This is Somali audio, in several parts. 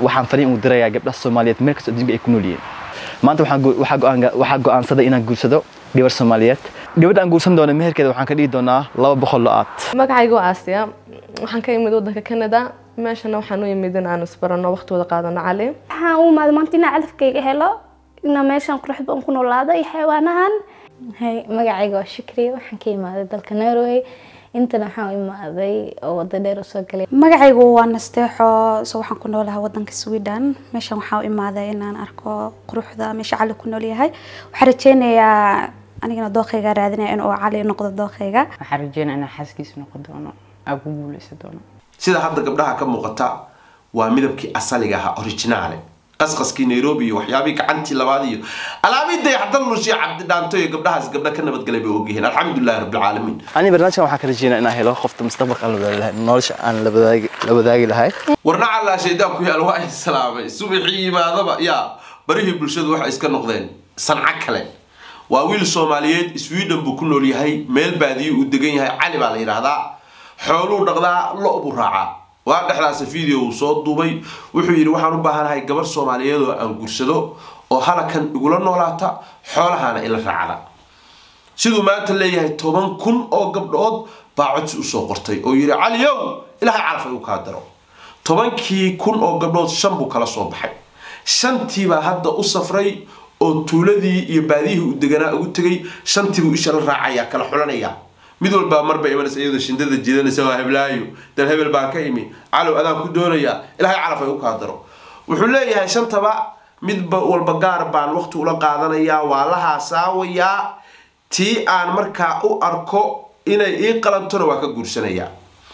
waxaan fariin ugu dirayaa gabdhaha soomaaliyeed meel kasta adduunka ay ku nool yihiin maanta waxaan go- waxaa go'aan- waxaa go'aansaday inaan guursado gabar soomaaliyeed gabadha aan guursan doono meherkeeda waxaan ka dhigi doonaa laba boqol lo-aad magacaygu waa aasiya waxaan ka imid wadanka canada meeshana waxaan u imid in aan isbarano waqti wada qaadano cali waxaan u imaaday maanta inaan calafkayga helo inaan meeshan quruxda aan ku noolaado iyo xayawaanahan Hay, magacayga waa shukri waxaan ka imaaday dalka norway intana waxaan u imaaday oo wada dheer usoo galay magacaygu waa nasteexo so waxaan ku noolahay wadanka sweden meeshan waxaa u imaaday inaan arko quruxda meesha cali ku nool yahay waxaan rajeynayaa anigana dooqayga raadinaya in uu cali noqdo dooqayga waxaan rajeynaa inaan xaaskiisa noqon doono aan ku guuleysan doono sida hadda gabdhaha ka muuqata waa midabkii asaliga ahaa originaale qasqaskii nairobi iyo waxyaabihii gacantii labaad iyo alaabidii hadda lushiya cabdi dhaanto iyo gabdhahaas gabdha ka nabadgalay bay ogyihiin alxamdulilahi rabbilcaalamiin ani barnaamijkan waxaan ka rajeynaa inaan helo qofta mustaqbalka aan la wadaagi lahay nolosha aan la wadaagi la wadaagi lahay warna callaa shaydaan ku yaal waa idin salaamay subaxii yimaadaba yaa barihii bulshadu waxay iska noqdeen sanco kale waa wiil soomaaliyeed sweden buu ku nool yahay meel baadiyo uu degan yahay cali baa la yidhaahdaa xooluu dhaqdaa lo buu raacaa waa dhexdaasa video uu soo duubay wuxuu yidhi waxaan u baahanahay gabar soomaaliyeed oo aan guursado oo halakan igula noolaata xoolahana ila raacda siduu maanta leeyahay toban kun oo gabdhood baa codsi usoo qortay oo yidhi caliyow ilaahay calaf ay u kaa daro tobankii kun oo gabdhood shan buu kala soo baxay shantiibaa hadda u safray oo tuuladii iyo baadiyihii uu deganaa ugu tegay shantiibuu isha la raacaya kala xulanaya mid walbaa marba imanaysa iyadoo shindada jiidanaysa waa heblaayo dal hebel baan ka imi calow adaan ku doonayaa ilaahay calaf ay u kaa daro wuxuu leeyahay shantaba midba walba gaar baan waqti ula qaadanayaa waa la haasaawayaa tii aan markaa u arko inay ii qalantona waa ka guursanayaa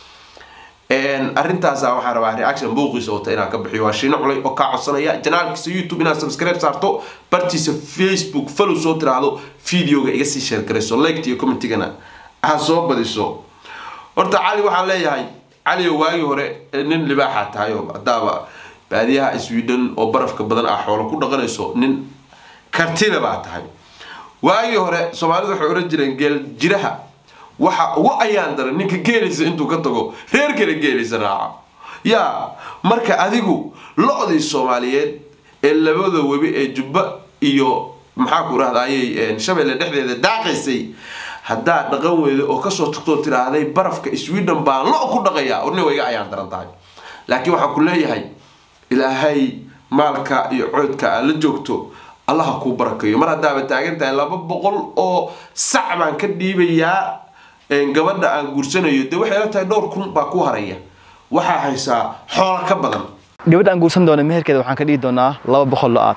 arrintaasa waxaan rabaa reaction buuqiisa wata inaan ka bixiyo waa shiino culay oo kaa codsanaya janaalkiisa youtube inaad subscribe saarto bartiisa facebook follow soo tiraahdo videoga iga sii share garayso liked iyo commentigana ha soo badiso horta cali waxaan leeyahay cali oo waagii hore nin libaaxa tahay oo hadaaba baadiyaha sweden oo barafka badan ah xoolo ku dhaqanayso nin kartida baa tahay waagii hore soomaalidu waxay oran jireen geel jiraha waxa ugu ayaan daran ninka geelaysa intuu ka tago reer kale geelaysa raaca yaa marka adigu lo-dii soomaaliyeed ee labada webi ee jubba iyo maxaa ku rahdayay shabeelle dhexdeeda daaqaysay haddaa dhaqan weyda oo kasoo tagtoo tiraahday barafka sweden baan lo ku dhaqaya orni way iga ayaan daran tahay laakiin waxaan ku leeyahay ilaahay maalka iyo coodka aad la joogto allaha kuu barakayo mar haddaaba taagan tahay laba boqol oo sac baan ka dhiibayaa gabadha aan guursanayo dee waxay la tahay dhowr kun baa ku haraya waxaa haysaa xoola ka badan gabadha aan guursan doono meherkeeda waxaan ka dhigi doonaa laba boqol lo-aad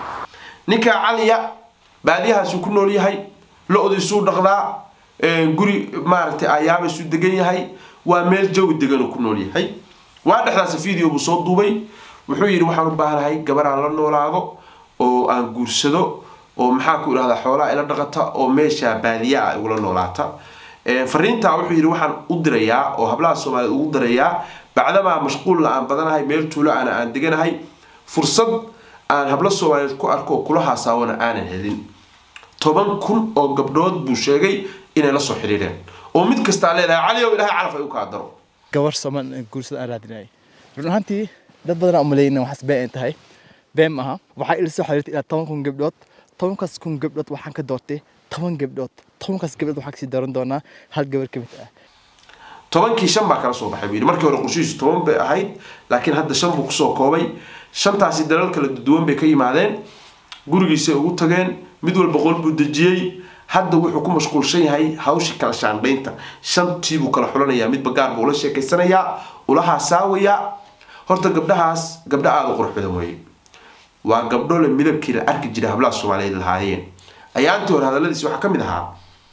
ninka caliya baadiyahaasuu ku nool yahay lo-diisuu dhaqdaa guri maaragtay ayaabaysuu degan yahay waa meel jawi deganuu ku nool yahay waa dhexdaas video buu soo duubay wuxuu yidhi waxaan u baahanahay gabar aan la noolaado oo aan guursado oo maxaa ku idhahdaa xoolaha ila dhaqata oo meesha baadiya ah igula noolaata fariintaa wuxuu yidhi waxaan u dirayaa oo hablaha soomaaliyeed ugu dirayaa bacdamaa mashquulna aan badanahay meel tuulo ana aan deganahay fursad aan hablo soomaaliyeed ku arko oo kula haasaawana aanan helin toban kun oo gabdhood buu sheegay inay la soo xiriireen oo mid kastaa leedahay cali ow ilahay calaf ay u kaa daro gabar soomaali guursada aan raadinayay run ahaantii dad badan aan umaleyna waxaas been ay tahay been maaha waxaa ila soo xiriirtay ilaa toban kun gabdhood tobankaas kun gabdhood waxaan ka doortay toban gabdhood tobankaas gabdhood waxaan kasii dooran doonaa hal gabar ka mid ah tobankii shan baa kala soo baxay buu yidhi markii hore qorshihiisu toban bay ahayd laakiin hadda shan buu kusoo koobay shantaasi dalal kala duwan bay ka yimaadeen gurigiisay ugu tageen mid walba qol buu dejiyey hadda wuxuu ku mashquulshan yahay hawshii kala shaandhaynta shantii buu kala xulanayaa midba gaar buu ula sheekaysanayaa ula haasaawayaa horta gabdhahaas gabdho aada u qurux badan weeye waa gabdho le midabkii la arki jiray hablaha soomaaliyeed lahaayeen ayaantii hore hadalladiisi waxaa ka mid ahaa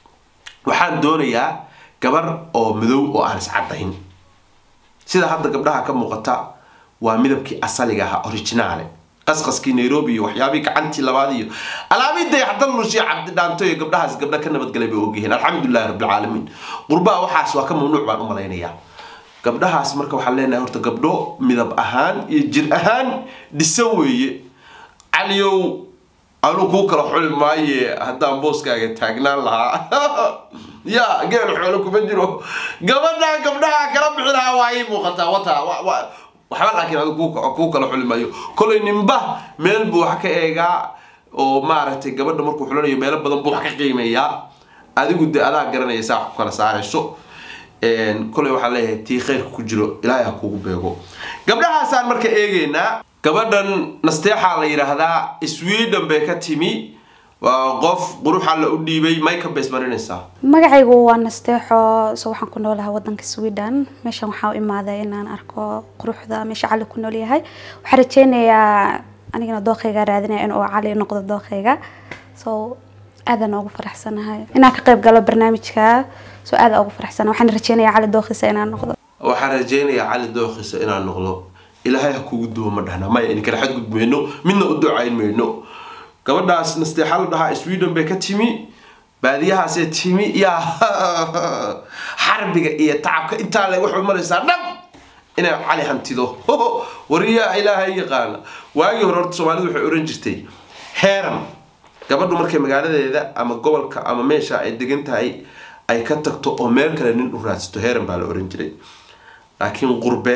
waxaan doonayaa gabar oo madow oo aan iscadayn sida hadda gabdhaha ka muuqata waa midabkii asaliga ahaa originaale qasqaskii nairobi iyo waxyaabihii gacantii labaad iyo alaabidii hadda lushiya cabdi dhaanto iyo gabdhahaas gabdha ka nabadgalay bay ogyihiin alxamdulilahi rabbilcaalamiin qurbaha waxaas waa ka mamnuuc baan u malaynayaa gabdhahaas marka waxaan leenahay horta gabdho midab ahaan iyo jir ahaan dhisan weeye caliyow anu kuu kala xuli maaye haddaan booskaaga taagnaan lahaa ya geel xoolo kuma jiro gabadha gabdhaha kala bixi lahaa waa ii muuqataa wata waxba laakiin adigu kuu- kuu kala xuli maayo kolay ninba meel buu wax ka eegaa oo maaragtay gabadha markuu xulanayo meelo badan buu wax ka qiimeeyaa adigu de adaa garanaya saa wax ku kala saarayso Een, kolay waxaan leeyahay tii khayrka ku jiro ilaahay ha kugu beego gabdhahaasaan marka eegeynaa gabadhan nasteexaa la yidhaahdaa sweden bay ka timi waa qof quruxa la u dhiibay makeup bay ismarinaysaa magacaygu waa nasteexo so waxaan ku noolahay wadanka sweden meeshan waxaa u imaaday inaan arko quruxda meesha cali ku nool yahay waxaan rajeynayaa anigana dooqayga raadinaya inuu cali noqdo dooqayga so aadaan ugu faraxsanahay inaan ka qayb galo barnaamijka so aadaan ugu faraxsanahay waxaan rajeynayaa cali dooqiisa inaan noqdo waxaan rajeynayaa cali dooqiisa inaan noqdo ilaahay ha kugu duwo ma dhahna maya in kala xadgudmayno midna u ducayn mayno gabadhaas nasteexa la dhahaa sweden bay ka timi baadiyahaasee timi yaa xarbiga iyo tacabka intaa le waxay maraysaa dhab inay cali hantido wariyaa ilaahay yaqaana waagii hore horta soomaalidu waxay oran jirtay heeran gabadhu markay magaaladeeda ama gobolka ama meesha ay degan tahay ay ka tagto oo meel kale nin u raadsato heeran baa la oran jiray laakiin qurbe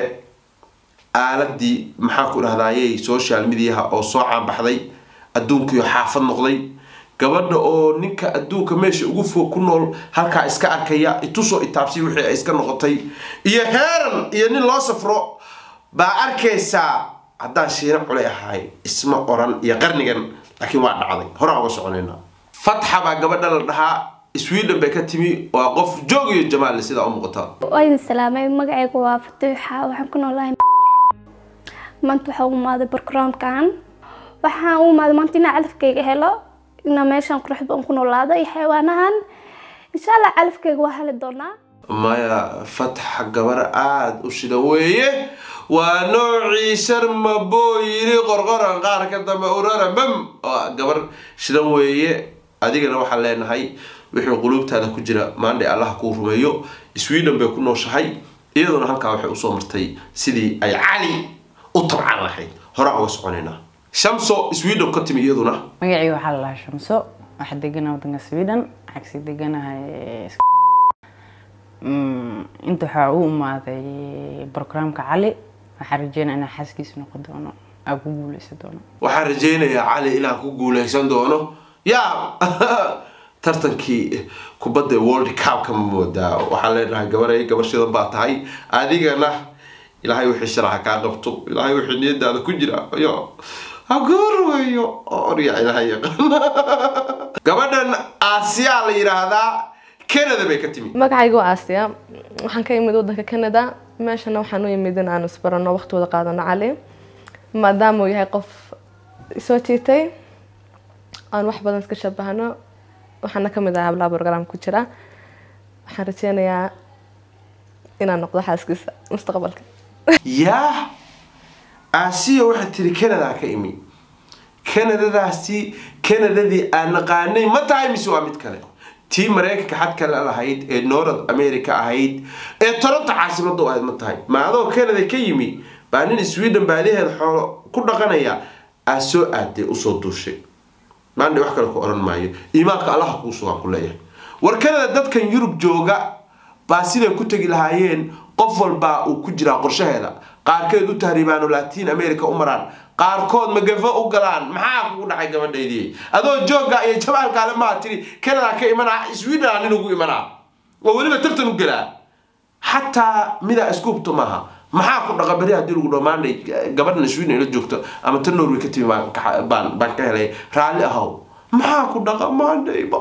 aaladii maxaa ku dhahdayey social mediaha oo soo caanbaxday adduunkiio xaafad noqday gabadha oo ninka adduunka meesha ugu fog ku nool halkaa iska arkaya itusoo itaabsi wixii ay iska noqotay iyo heeran iyo nin loo safro baa arkaysaa haddaan shiina culay ahay isma oran iyo qarnigan laakiin waa dhacday horaan uga soconayna fatxa baa gabadha la dhahaa sweden bay ka timi waa qof joog iyo jamaal sidaa u muuqata waa idin salaamay magacaygu waa fatuuxa waxaan ku noolahay maanta waxaa u imaaday barkaraamkan waxaan u imaaday maanta inaan calafkayga helo inaan meeshan quruxda aan ku noolaado iyo xayawaanahan insha allah calafkayga waa heli doonaa maya fatxa gabar aada u shida weeye waa noocii sharma boo yiri qorqoran qaar ka dambe urara bam waa gabar shidan weeye adigana waxaan leenahay wixii quluubtaada ku jira maandhay allah kuu rumeeyo sweden bay ku nooshahay iyaduna halkaa waxay usoo martay sidii ay cali u tabcan lahayd horaan uga soconaynaa shamso sweden ka timi iyaduna magacii waxaa la lahaa shamso waxaa deganaha wadanka sweden cagsi deganahay Mm, inta waxaa u imaaday barogramka cali waxaa rajeynaya inaan xaaskiisa noqon doono aa ku guuleysan doono waxaan rajeynayaa cali inaan ku guuleysan doono yaa tartankii kubadda world cupka ma moodaa waxaan leenahay gabaray gabar shidan baa tahay adigana ilaahay wixii sharaxa kaa qabto ilaahay wixii niyadaada ku jira yo ha kuu rumeeyo orya ilaahay yaqaan gabadhan aasiyaa la yidhaahdaa canada bay ka timi magacaygu waa aasiya waxaan ka imid wadanka canada meeshana waxaan u imid in aan isbarano waqti wada qaadano cali maadaama uu yahay qof soo jiitay aan wax badan iska shabahano waxaana kamid ah hablaha program ku jira waxaan rajeynayaa inaan noqdo xaaskiisa mustaqbalka yaa aasiya waxaad tiri canada ka imi canadadaasi canadadii aan naqaanay ma tahay mise waa mid kale tii maraykanka xad kale lahayd ee north america ahayd ee toronto caasimada u ahayd ma tahay ma adoo canada ka yimi baa nin sweden baadiheed xoolo ku dhaqanaya aa soo aaday usoo duushay maandhe wax kale ku oran maayo iimaanka allaha kuu sugan ku leeyahay war canada dadkan yurub jooga baa siday ku tegi lahaayeen qof walbaa uu ku jiraa qorshaheeda qaarkeed u tahriibaan oo latin america u maraan qaarkood magafo u galaan maxaa kugu dhacay gabadhaydii adoo jooga iyo jabaalkaale maa tiri canada ka imanaa sweden nin ugu imanaa oo weliba tartan u gelaa xataa midaa iskuubto maaha maxaa ku dhaqa beri haddii lagu dhaho maandhay gabadhan sweden ila joogto ama ta norway ka timi baan ka- baan baan ka helay raalli ahow maxaa ku dhaqa maandhayba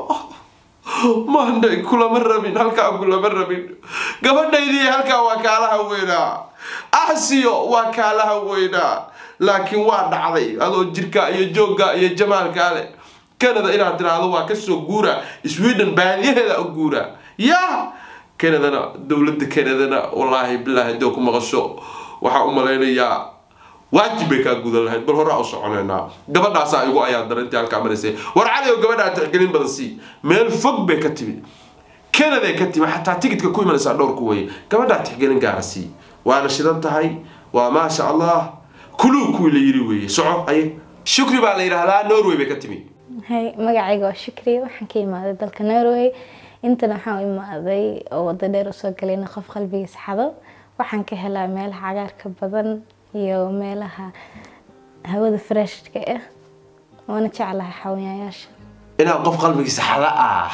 maandhay kulama rabin halkaa kulama rabin gabadhaydii halkaa waa kaalaha weynaa asiyo waa kaalaha weynaa laakiin waa dhacday adoo jirka iyo joogga iyo jamaalkaa leh canada inaad tiraahdo waa kasoo guura sweden baadiyaheeda u guura ya canadana dowladda canadana wallaahi bilaahi hadii ku maqasho waxaa u malaynayaa waajib bay kaa gudan lahayd bal horaa u soconaynaa gabadhaasaa igu ayaa darantii halkaa maraysay war cali oo gabadhaa tixgelin badan sii meel fog bay ka timi canada ka timi xataa tigidka ku imanaysaa dhowrku weye gabadhaa tixgelin gaara sii waana shidan tahay waa maasha allah kuluu kuwii la yiri weeye soco aye shukri baa la yidhaahdaa norway bay ka timi Hay, magacayga waa shukri waxaan ka imaaday dalka norway intana waxaan u imaaday oo wado dheer usoo galayna qof qalbigiisa xado waxaan ka helaa meelaha cagaarka badan iyo meelaha hawada freshka ah waana jeclahay xawayaasha inaad qof qalbigiisa xada ah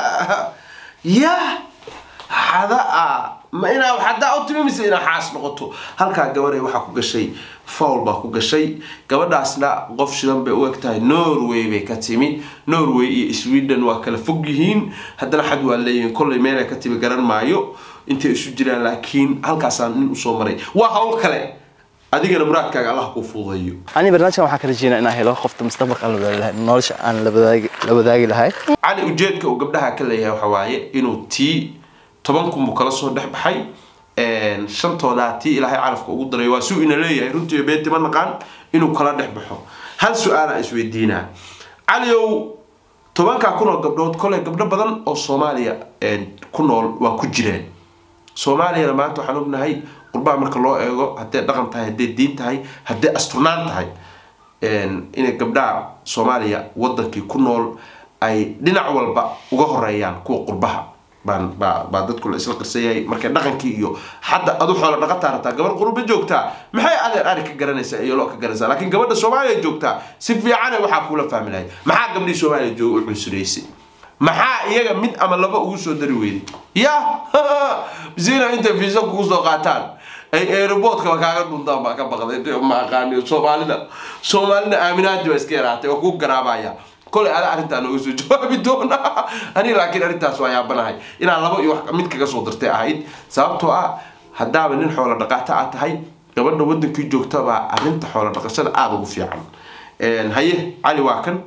ya xada ah ma inaa xadaa u timi mise inaa xaas noqoto halkaa gabaday waxaa ku gashay fowl baa ku gashay gabadhaasna qof shidan bay u eg tahay norway bay ka timi norway iyo sweden waa kala fog yihiin haddana xad waa leeyihiin kollay meelay ka timi garan maayo intay isu jiraan laakiin halkaasaan nin usoo maray waa hawl kale adigana muraadkaaga allah kuu fuudayo ani barnaamijkan waxaan ka rajeynaa inaan helo qofta mustaqbalka aan la wadaagi lahay nolosha aan la wadaagi la wadaagi lahay cali ujeedka uu gabdhaha ka leeyahay waxa waaye inuu tii toban kun buu kala soo dhex baxay shantoodaa tii ilaahay calafka ugu daray waa suu ina leeyahay runtii beenti ma naqaan inuu kala dhex baxo hal su-aalaan isweydiinaa caliow tobankaa kun oo gabdhood koley gabdho badan oo soomaaliya ku nool waa ku jireen soomaaliyana maanta waxaan ognahay qurbaha marka loo eego hadday dhaqan tahay hadday diin tahay hadday asturnaan tahay inay gabdhaha soomaaliya wadankii ku nool ay dhinac walba uga horeeyaan kuwa qurbaha baan baa baa dadku la isla qirsan yahay markay dhaqankii iyo hadda adu xoola dhaqataa rabtaa gabar qurba joogtaa maxay adeer ari ka garanaysaa iyo loo ka garanaysaa laakiin gabadha soomaaliya joogtaa si fiicane waxaa kuula fahmi lahay maxaa gabdhii soomaaliya jooga u cunsuraysay maxaa iyaga mid ama laba ugu soo dari weyday ya zina intay fiisa kugu soo qaataan ay aeroboortkaba kaaga dhuntaan baa ka baqday ma aqaani soomaalida soomaalida aaminaadi baa iska yaraatay oo ku garaabaya kolay ada arrintaa nooga soo jawaabi doona aniga laakiin arrintaas waa yaabanahay inaan laba iyo wax mid kaga soo dartay ahayd sababtoo ah haddaaba nin xoola dhaqaata aad tahay gabadha wadankii joogta baa arrinta xoola dhaqashada aada ugu fiican haye cali waa kan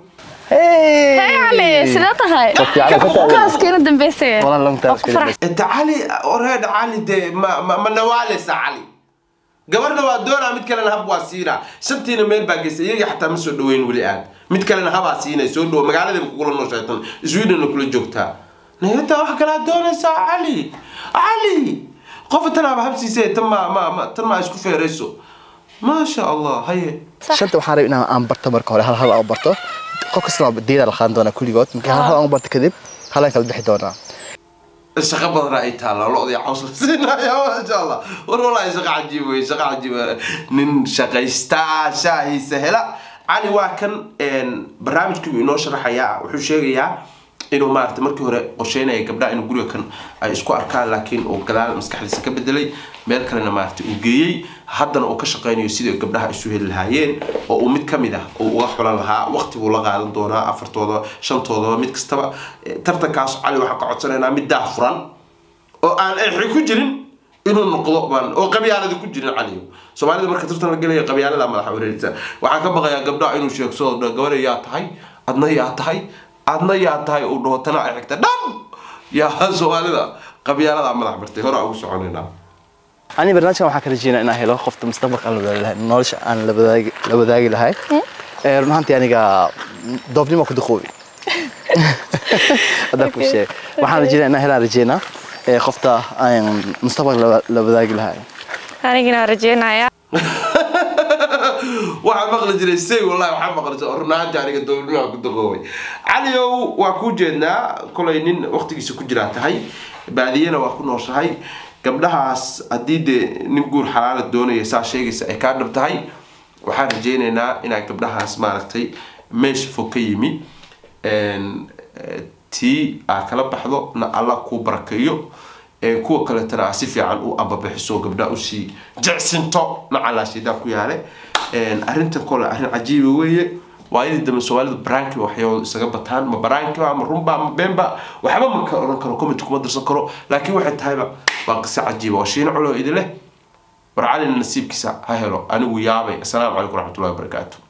cali sidee tahay kaaskiina dambeysay Walaa long time iska dambeysay. inta cali oreed cali dee ma ma ma nawaaleysa cali gabadhna waa doonaa mid kalena hab waa siinaa shantiina meel baa geysay iyagii xataa ma soo dhaweyn weli aad mid kalena habaa siinay soo dhawo magaaladaba kugula nooshaytan swedena kula joogtaa nayata wax kalaa doonaysaa cali cali qofa tanaaba habsiisee tan ma ma ma tan ma isku feerayso maasha allah haye shanta waxaan rabay inaan aan barto marka hore hal hal aan barto qof kasta waa diida la qaadan doonaa kulligood marka hal hal aan barto kadib halaan kala bixi doonaa shaqo badan ay taalla lo-dii caws la siinaya maasha allah war walahi shaqo cajiib wey shaqo cajiib wey. nin shaqaystaa shaahiisa hela cali waa kan barnaamijkii inoo sharaxayaa wuxuu sheegayaa inuu maarata markii hore qorsheynaya gabdhaha inuu guriga kan ay isku arkaan laakiin uu gadaal maskaxdiisa ka bedelay meel kalena maarata uu geeyey haddana uu ka shaqeynayo sidai gabdhaha isu heli lahaayeen oo uu mid kamid ah uu uga xulan lahaa waqti buu la qaadan doonaa afartooda shantoodaba mid kastaba Eh, tartankaas cali waxaan ka codsanaynaa mid daah furan oo aan exi ku jirin inuu noqdo baan oo qabyaalada ku jirin cali soomaalida marka tartan la gelaya qabyaalada madaxa wareerisa waxaan ka baqayaa gabdhaha inuu sheegsado dha gabar yaa tahay adna yaa tahay adna yaa tahay uu dhaho tana ay xigta dham yaa soomaalida qabyaalada madax bartay hore aan ugu soconaynaa ani barnaamijkan waxaan ka rajeynaa inaan helo qofta mustaqbalka aan la wadaagi lahay nolosha aan la wadaagi la wadaagi lahay Ee, run ahaantii aniga doobnimo ku duqoobi haddaan kuu sheeg waxaan rajeynaa inaan helaan rajeynaa ee qofta aan mustaqbalka la- la wadaagi lahay anigina rajeynaya waxaa maqli jiray say wallahi waxaa maqli jiray runaanti aniga dowladaha ku daqoobay caliow waa kuu jeednaa kolay nin waqtigiisa ku jiraa tahay baadiyana waa ku nooshahay gabdhahaas haddii dee nin guur xalaala doonaya saa sheegaysa ay kaa dhab tahay waxaan rajeynaynaa inaa gabdhahaas maaragtay meesha fog ka yimi een, eh, tii aa kala baxdo na allah kuu barakeeyo ee kuwa kaletana aa si fiican u ambabixiso gabdhaha usii jecsinto nacalaashidaa ku yaale Een, arrintan kole arrin cajiiba weeye waayadii dambe soomaalidu baraanki waxyaabadu isaga bataan ma baraankiba ma runba ma beenba waxba ma ka oran karo comment kuma dirsan karo laakiin waxay tahayba waa qiso cajiiba waa shiino culo idin leh war calina nasiibkiisa ha helo anigu yaabay assalaamu calaykum waraxmatullahi wabarakaatu